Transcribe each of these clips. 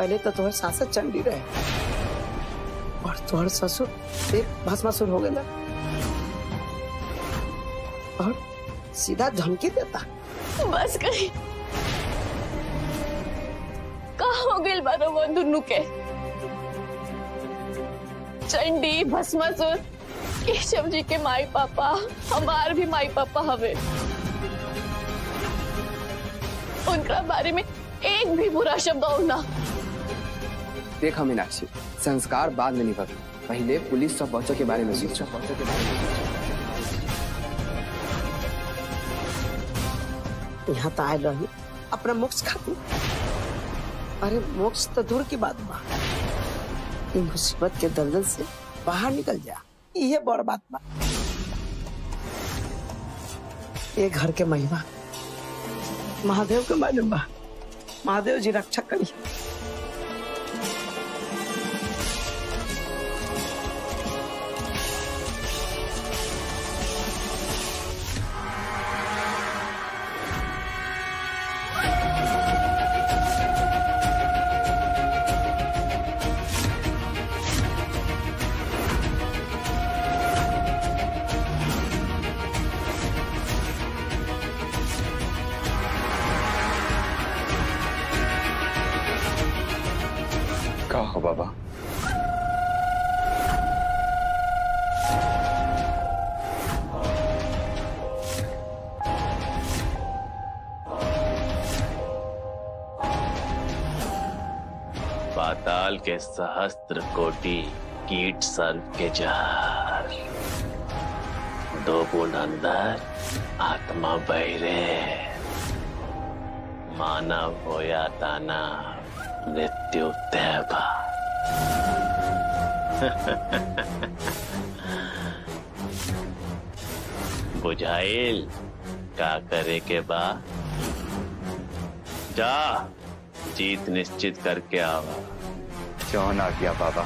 पहले तो तुम्हारे सासत चंडी रहे और तुम्हारे ससुर एक भस्मासुर हो गया और सीधा धमकी देता बस करी कहा हो गई बारो वो दुनू के चंडी भस्मासुर केशव जी के माई पापा हमार भी माई पापा हवे उनका बारे में एक भी बुरा शब्द और ना देखा मीनाक्षी संस्कार बाद में निभा पहले पुलिस सब बच्चों के बारे में सोचो यहाँ तो आए रही अपना मोक्ष खाती अरे मोक्ष तो दूर की बात बा इन मुसीबत के दलदल से बाहर निकल जा ये बड़ बात बा ये घर के महिमा महादेव के मालूम बा महादेव जी रक्षा करी का हो बाबा पाताल के सहस्त्र कोटि कीट सर्प के जहर दो बूंद अंदर आत्मा बहरे मानव होया ताना मृत्यु तैबा बुझाइल का करे के बा जा जीत निश्चित करके आवा जौन आ गया बाबा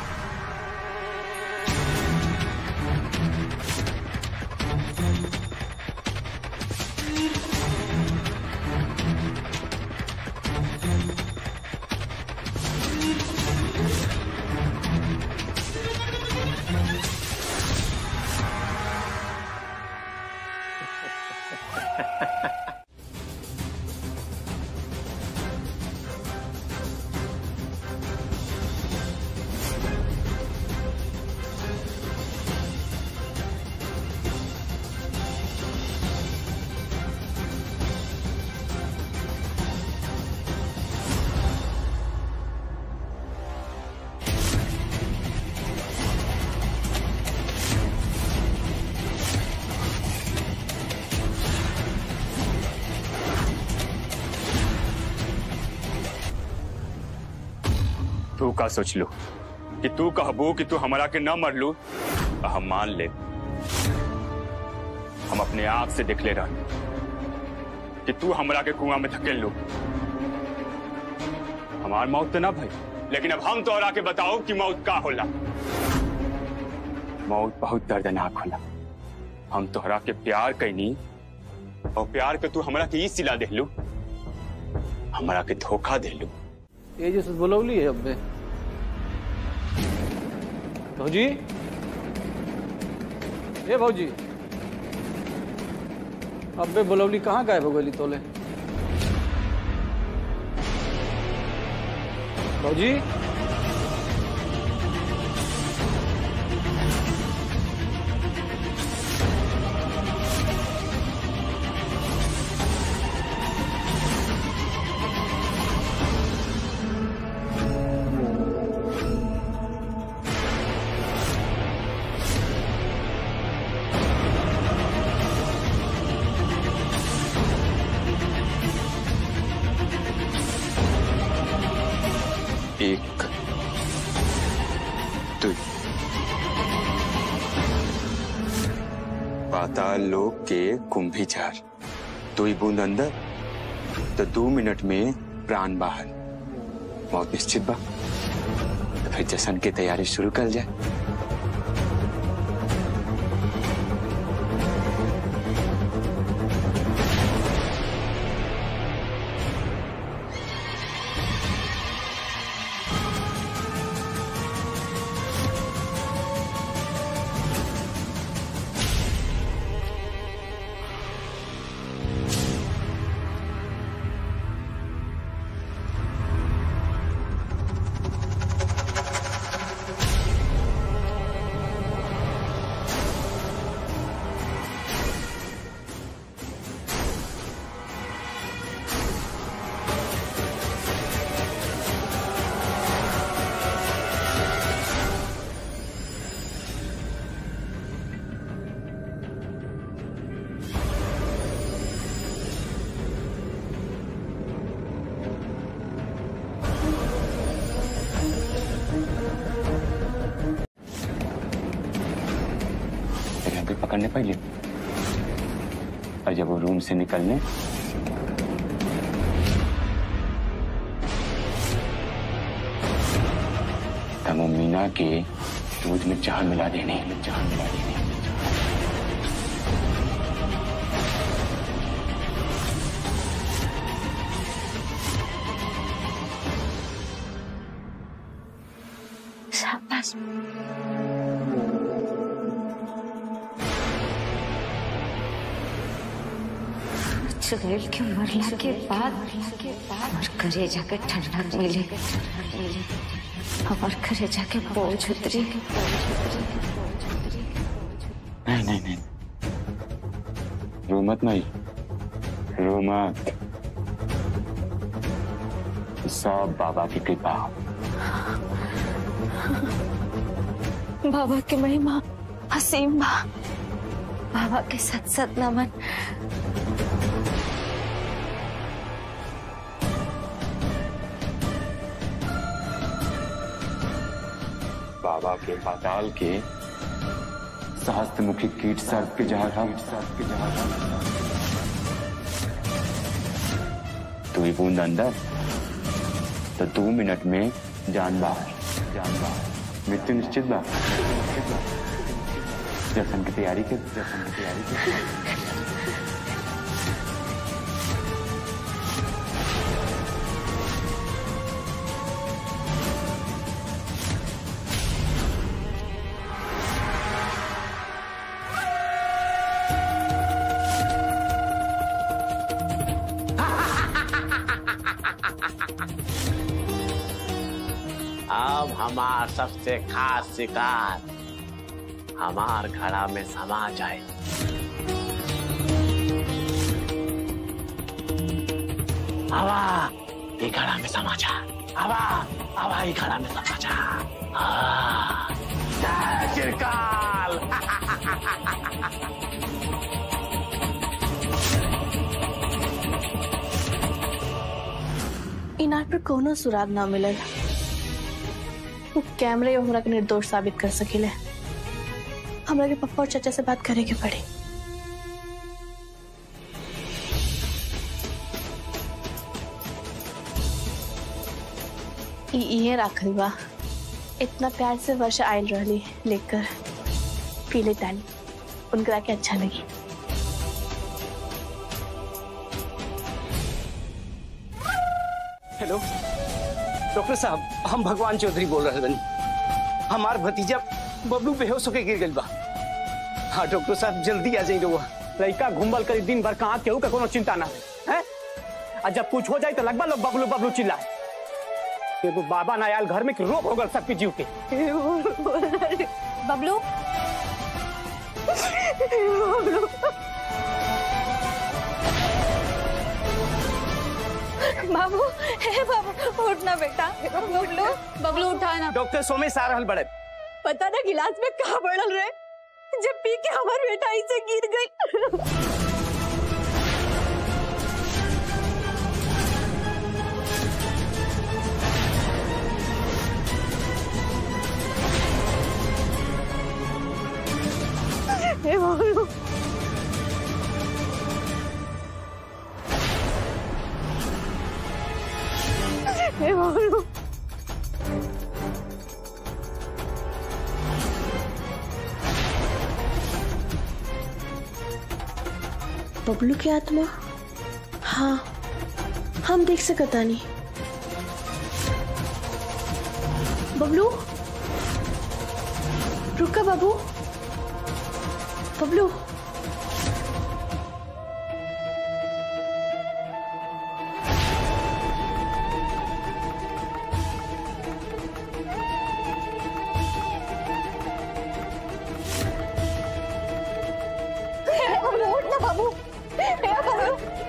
तू का सोच लू कि तू कहबू कि तू हमरा के न मरलू तो हम मान ले हम अपने आंख से देख ले रह कि तू हमरा के कुआं में धकेल लू हमार मौत तो ना भाई लेकिन अब हम तोहरा के बताओ कि मौत का होला मौत बहुत दर्दनाक होला हम तोहरा के प्यार कैनी और प्यार के तू हमरा के ई सिला देलू हमरा के धोखा देलू ये जो बोलौली है अब्बे भौजी ए भौजी अब्बे बोलौली कहाँ गायब हो गई तोले भौजी एक दुई पाताल लोक के कुंभी झार दुई बूंद अंदर तो दो मिनट में प्राण बाहर मौत निश्चित बा तो फिर जश्न की तैयारी शुरू कर जाए पहले और जब वो रूम से निकलने तब वो मीना के दूध में जान मिला देने जान मिला देने शाबाश चुड़ैल के मरला के बाद और करे जाके ठंडक मिले और करे जाके बोझ उतरी नहीं नहीं नहीं रो मत नहीं रो मत सब बाबा की कृपा बाबा की महिमा असीम बा बाबा के सत सत नमन बाबा के पाताल के सहस्त्र मुखी कीट सर्प के जहर हम सर्प के जहर हम तू ही बूंद अंदर तो दो मिनट में जान बाहर जान बाहर मृत्यु निश्चित बा निश्चित बा। दर्शन की तैयारी के दर्शन की तैयारी के अब हमार सबसे खास शिकार हमार घड़ा में समा जाए हवा ये घड़ा में समा जा हवा हवा ये घड़ा में समा जा हाँ। जय चिरकाल इनार पर कोनो सुराग ना मिलल वो कैमरे हमरा के निर्दोष साबित कर सकेले हमरा के पप्पा और चाचा से बात करे के पड़ी ई इहे राखल बा इतना प्यार से वर्षा आयल रहली लेकर पी ले तानी उनकरा के अच्छा लगी हेलो डॉक्टर साहब हम भगवान चौधरी बोल रहे बनी हमार भतीजा बबलू बेहोश होके गिर गइल बा हाँ डॉक्टर साहब जल्दी आ जाइए रउआ लड़का घुमबल करी दिन भर कहाँ केहू का कोनो चिंता ना है हैं? आ जब कुछ हो जाए तो लगभग लोग बबलू बबलू चिल्लाए एगो बाबा ना आयल घर में कि रोग हो गल सबके जीव के बबलू बाबू हे बाबू उठना बेटा बबलू बबलू उठा ना डॉक्टर सोमेश आ रहल बड़े पता ना गिलास में कहा बढ़ल रहे जब पी के हमार बेटा ऐसे गिर गई हे बबलू हे बबलू बबलू की आत्मा हाँ हम देख सकता नहीं बबलू रुका बाबू बबलू उठ ना बाबू हे बाबू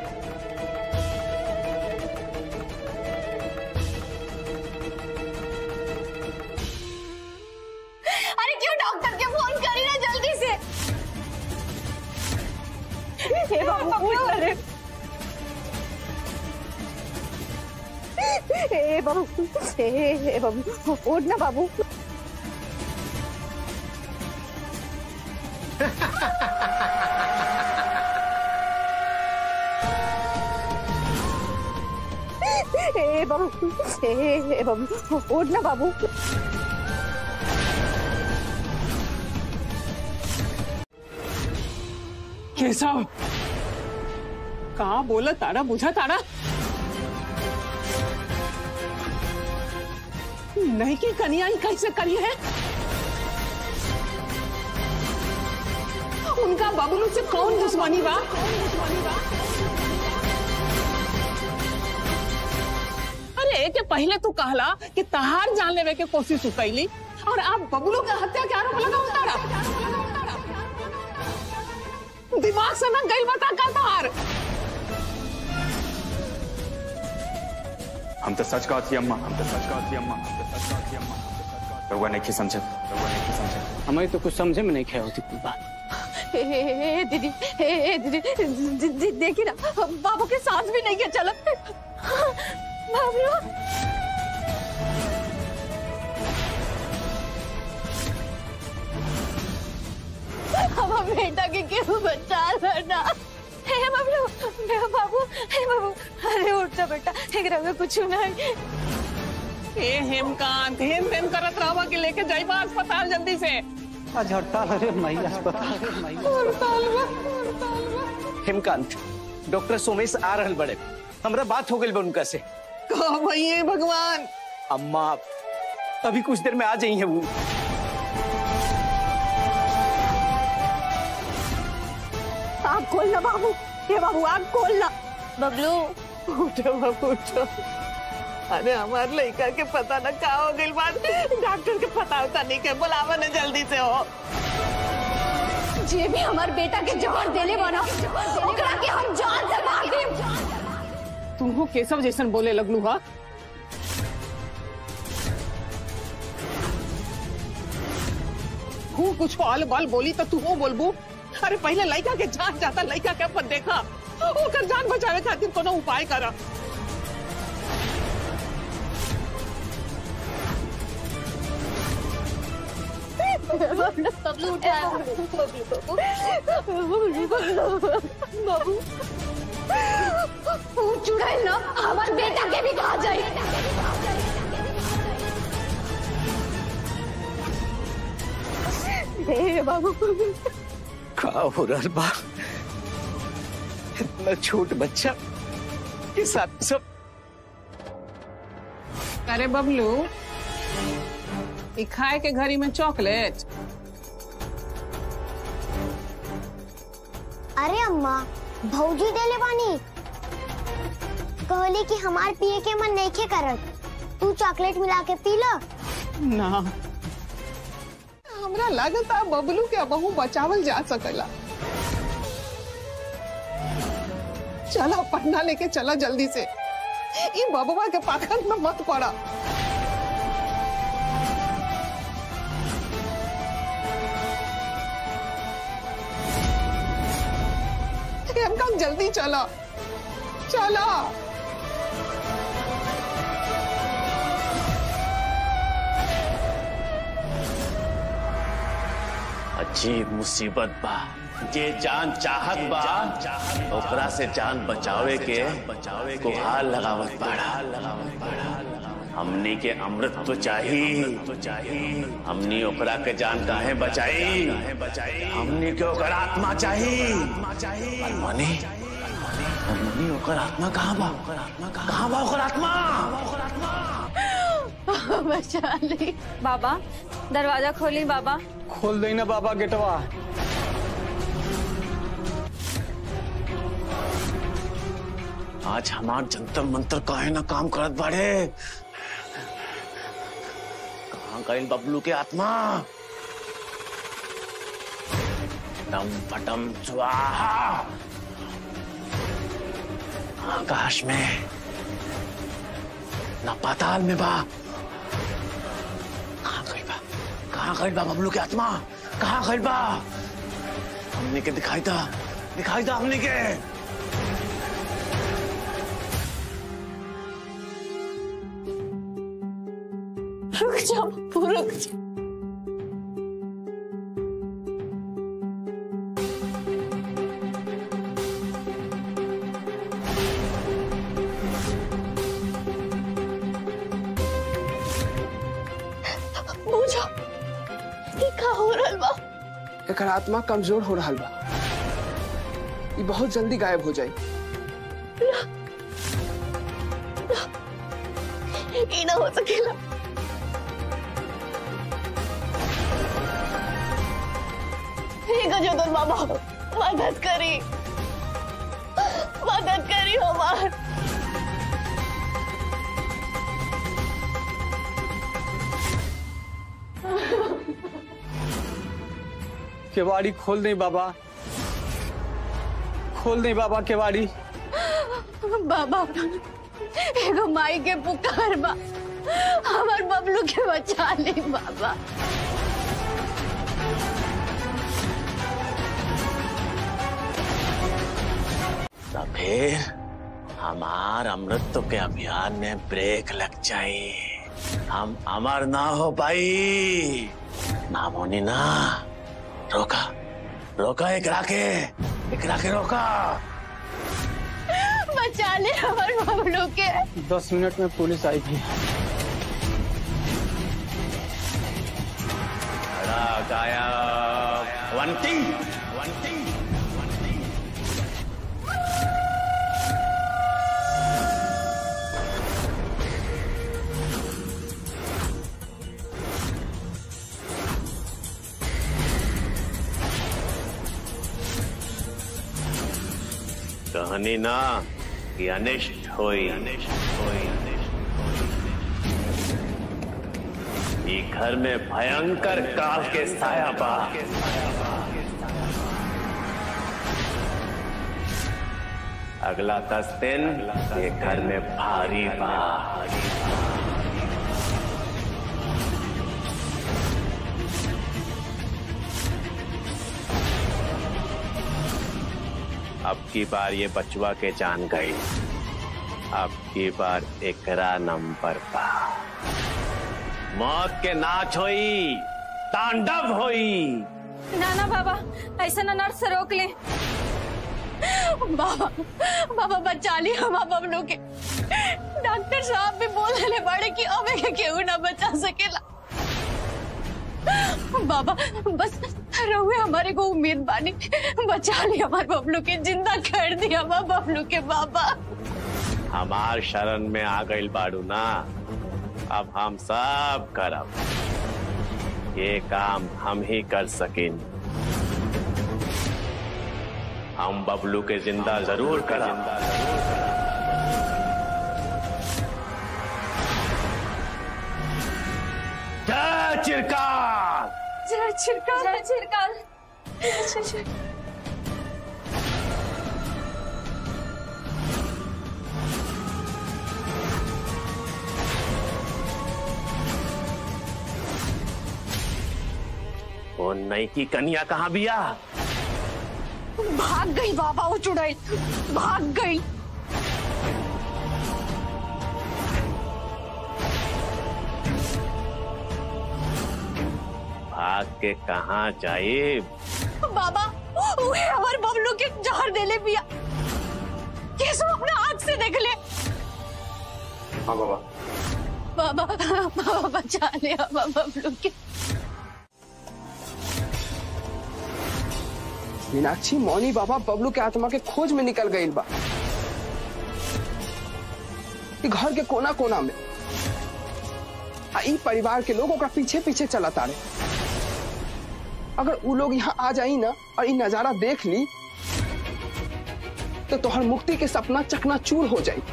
अरे क्यों डॉक्टर के फोन करी ना जल्दी से हे बाबू उठ ना रे हे बाबू हे हे बाबू उठ ना बाबू ए बाबू ए ए बाबू उठ ना बाबू केशव कहा बोला तारा बुझा तारा नहीं की कन्या ही कैसे करी है उनका बबलू से कौन दुश्मनी बा अरे एक पहले तू कहला कि तहार जान लेवे के कोशिश कैली और आप बबलू के हत्या के आरोप लगा उतारा दिमाग से ना गई बता का तहार हम तो सच कहती अम्मा हम तो सच कहती अम्मा हम तो सच कहती अम्मा हम तो सच कहती रउआ नहीं समझे रउआ नहीं समझे हमें तो कुछ समझे में नहीं खे होती कोई बात ए, ए, ए, दीदी ए, ए, दीदी दी- दी- देखी ना बाबू के सांस भी नहीं के चला बाबू हमारा बेटा के क्यों बचा रहा हे बाबू मेरा बाबू हे बाबू अरे उठ जा बेटा एक रंग कुछ नहीं ए हेमकांत हेम हेम करत रहवा के लेके जाइबा अस्पताल जल्दी से आज हड़ताल अरे मई अस्पताल हेमकांत डॉक्टर सोमेश आ रहल बड़े हमरा बात हो गई बा उनका से कहा भैया भगवान अम्मा अभी कुछ देर में आ जाई है वो आग खोलना बाबू ये बाबू आग खोलना बबलू उठो बाबू उठो अरे हमार लड़का के पता न का हो गई बात डॉक्टर के पता होता नहीं के बुलावा ने जल्दी से हो जे भी हमार बेटा के जहर देले बना ओकरा के हम जान से मार देब तू हो केशव जैसन बोले लगलू हा हूँ कुछ आल बाल बोली तो तू हो बोलबू अरे पहले लड़का के जान जाता लड़का के अपन देखा ओकर जान बचावे खातिर कोनो उपाय करा बबलू उठा बबलू बाबू चुड़ैल ना हमार बेटा के भी कहा जाए हे बाबू का हो रहा बा इतना छोट बच्चा के साथ सब अरे बबलू ई खाए के घड़ी में चॉकलेट अरे अम्मा भौजी देले बानी कहली कि हमार पिए के मन नहीं करत तू चॉकलेट मिला के पी लो ना हमरा लगता बबलू के बहु बचावल जा सकेला चला पढ़ना लेके चला जल्दी से ई बबुआ के पाखंड में मत पड़ा हमका जल्दी चला चला अजीब मुसीबत बा जे जान चाहत बा ओकरा से जान बचावे के बचावे को हाल लगावत बाड़ा हमनी के अमृत तो चाही तो चाही हमनी ओकरा के जान काहे बचाई बचाई हमनी के ओकर आत्मा चाही मनी मनी ओकर आत्मा कहाँ बा ओकर आत्मा कहाँ बा ओकर आत्मा बचा ली बाबा दरवाजा खोली बाबा खोल देना बाबा गेटवा आज हमार जंतर मंतर काहे ना काम करत बाड़े कहाँ गइल बबलू के आत्मा डम पटम स्वाहा आकाश में ना पाताल में बा कहाँ गइल बा कहाँ गइल बा बबलू के आत्मा कहाँ गइल बा हमने के दिखाई था दिखाई था हमने के रुक जा बापू रुक जा एकर आत्मा कमजोर हो रहा बा ये बहुत जल्दी गायब हो जाए ये ना हो सकेला हे गजोदर बाबा मदद करी मदद करी हमार केवाड़ी खोल दे बाबा खोल दे बाबा केवाड़ी बाबा एगो माई के पुकार बा हमार बबलू के बचा ले बाबा तो फिर हमार अमृत के अभियान में ब्रेक लग जाए हम अमर ना हो पाई ना मोनी ना रोका रोका एकरा के एकरा के रोका बचा ले हमार बबलू के दस मिनट में पुलिस आई थी खड़ा गायब वंटिंग वंटिंग कहनी ना कि अनिष्ट होई अनिष्ट होई अनिष्ट ई घर में भयंकर काल के साया बा अगला दस दिन ये घर में भारी बा अब की बार ये बचवा के जान गई अब की बार एकरा नंबर पा मौत के नाच होई तांडव होई ना ना बाबा ऐसा ना नर्स से रोक ले बाबा बाबा बचा ली हम बबलू के डॉक्टर साहब भी बोल रहे बड़े कि अब के केहू ना बचा सकेला बाबा बस रहुए हमारे को उम्मीद बानी बचा ली हमारे बबलू के जिंदा कर दिया हमारे बबलू के बाबा हमार शरण में आ गई बाड़ू ना अब हम सब करब ये काम हम ही कर सकें हम बबलू के जिंदा जरूर करब जय चिरकाल जय छिड़काल जय छिड़काल वो नई की कन्या कहाँ बिया भाग गई बाबा वो चुड़ैल भाग गई भाग के कहाँ जाए बाबा उहे हमार बबलू के जहर देले पिया कैसे अपने आँख से देख ले हाँ बाबा बाबा बाबा बचा ले हमार बबलू के मीनाक्षी मौनी बाबा बबलू के आत्मा के खोज में निकल गई बा ई घर के कोना कोना में आ ई परिवार के लोग ओकरा पीछे पीछे चला तारे अगर उ लोग यहाँ आ जाई ना और ई नजारा देख ली तो तोहर मुक्ति के सपना चकना चूर हो जाई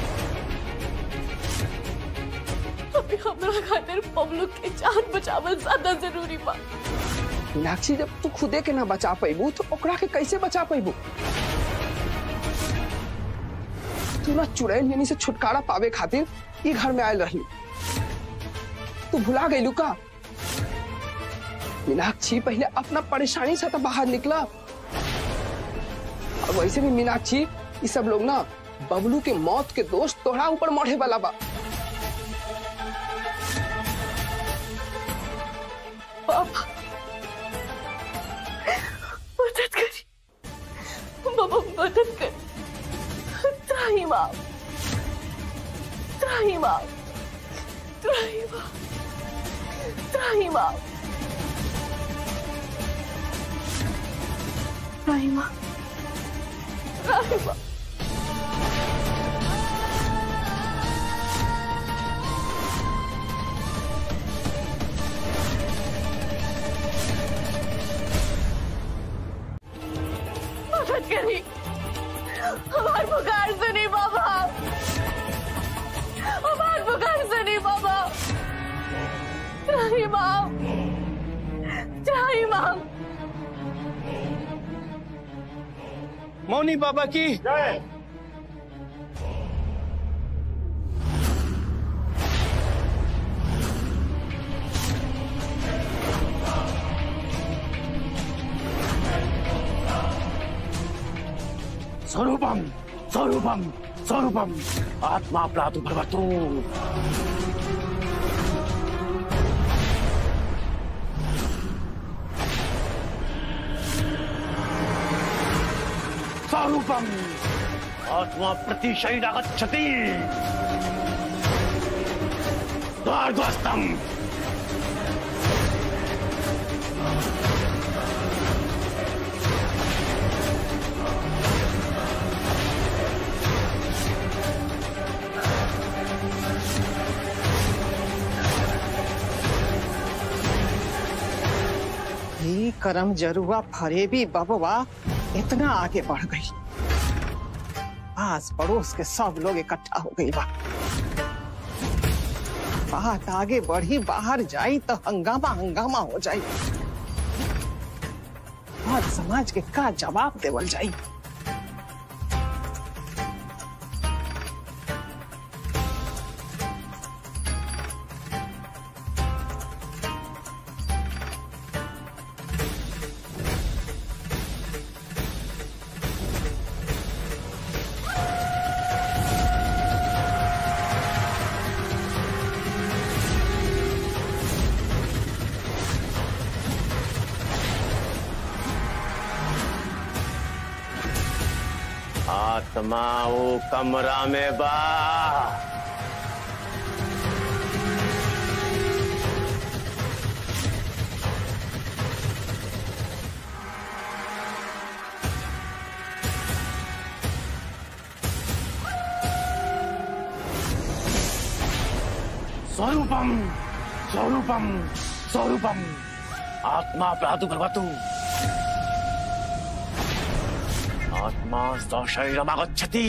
अभी हमरा खातिर बबलू के जान बचावल ज्यादा जरूरी बा मीनाक्षी जब तू खुदे के ना बचा पैबू तो ओकरा के कैसे बचा पैबू तू ना चुड़ैल यानी से छुटकारा पावे खातिर ई घर में आयल रही तू भुला गई का मीनाक्षी पहले अपना परेशानी से तो बाहर निकला और वैसे भी मीनाक्षी ये सब लोग ना बबलू के मौत के दोष तोहरा ऊपर मढ़े वाला बा बाबा मदद करी बाबा मदद कर त्राही माँ त्राही माँ त्राही माँ त्राही माँ त्राही माँ त्राही माँ मदद करी हमार पुकार सुनी बाबा हमार पुकार सुनी बाबा त्राही माँ त्राही माँ मौनी बाबा की स्वरूपम स्वरूपम स्वरूपम आत्मा प्रादुर्भवतु स्वरूपम आत्मा प्रतिशैरागच्छति द्वारद्वस्तम ये करम जरुआ फरेबी बबवा इतना आगे बढ़ गई आस पड़ोस के सब लोग इकट्ठा हो गई बा बात आगे बढ़ी बाहर जाई तो हंगामा हंगामा हो जाई और समाज के का जवाब देवल जाई आत्मा वो कमरा में बा स्वरूपम स्वरूपम स्वरूपम आत्मा प्रादुर्भवतु आत्मा स्वशरीरमागच्छति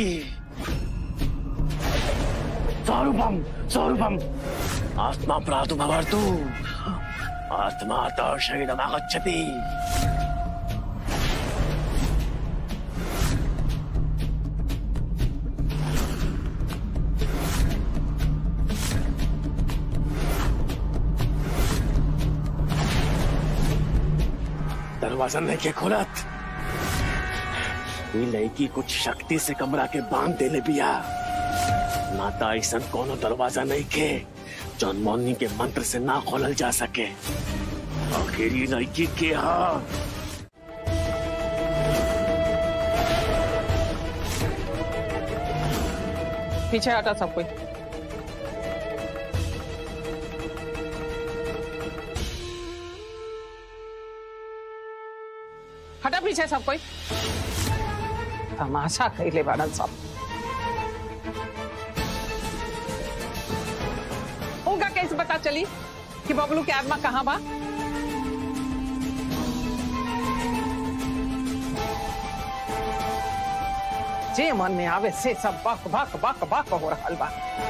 स्वरूपम स्वरूपम आत्मा प्रादुर्भवतु आत्मा तव शरीरमागच्छति दरवाजा नहीं के खोलत ये लड़की कुछ शक्ति से कमरा के बांध देले बिया नाता ऐसा कोनो दरवाजा नहीं के जौन मौनी के मंत्र से ना खोलल जा सके आखिर ये लड़की के हा पीछे हटा सब कोई हटा पीछे सब कोई तमाशा कैले बाड़न सब उनका कैसे पता चली कि बबलू के आत्मा कहाँ बा जे मन में आवे से सब बक बक बक बक हो रहा बा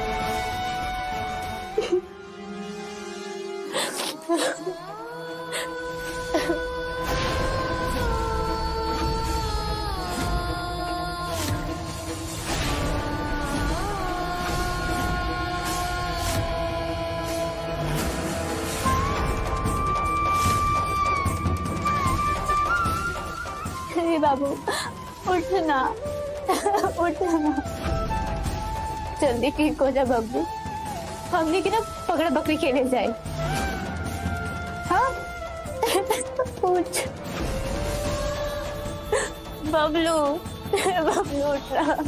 हे बाबू उठना उठना जल्दी ठीक हो जा बब्बू हमने की ना पकड़ बकरी खेले जाए हाँ उठ बबलू बबलू उठ रहा